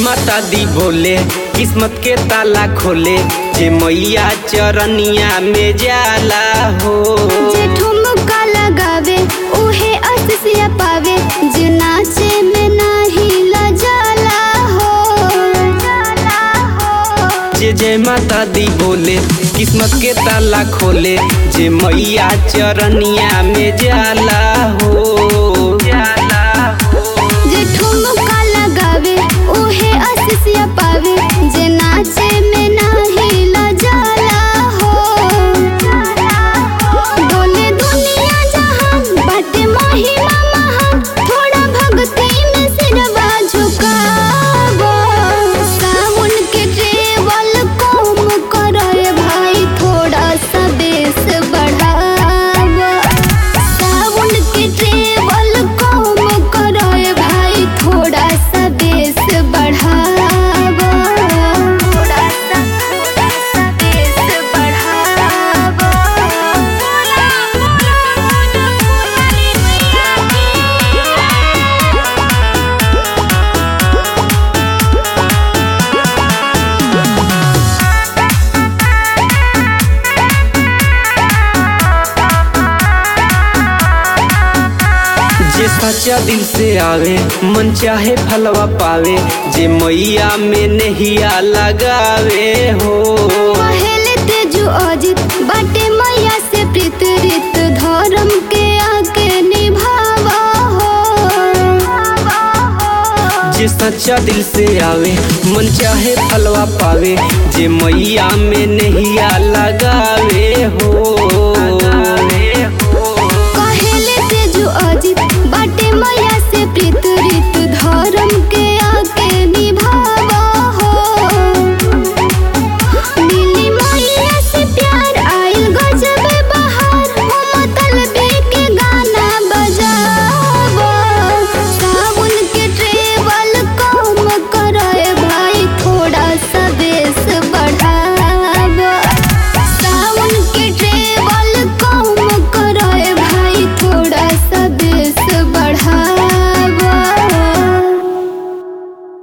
माता दी बोले किस्मत के ताला खोले जे मैया चरनिया में जाला हो जे ठुमका लगावे उहे असिया पावे जे नाचे में नाही लजाला हो जे जय माता दी बोले किस्मत के ताला खोले जे मैया चरनिया में जाला हो जाला हो जे ठुमका लगावे उहे असिया पावे जे नाचे में नाही लजाला हो डोले दुनिया जहान बाटे महिमा महान थोड़ा भक्ति में सिरवा झुकावो सावन के ट्रेवल कम करे भाई थोड़ा सा बेस बढ़ावा सावन के ट्रेवल कम करे भाई थोड़ा सा बेस बढ़ावा थोड़ा सा थोड़ा सा बेस बढ़ावा जे सच्चा दिल से आवे मन चाहे फलवा पावे जे मैया में नहिया लगावे हो पहले तेजु अजित बाटे मैया से प्रीत रित धर्म के आके निभावा हो जे सच्चा दिल से आवे मन चाहे फलवा पावे जे मैया में नहिया लगावे हो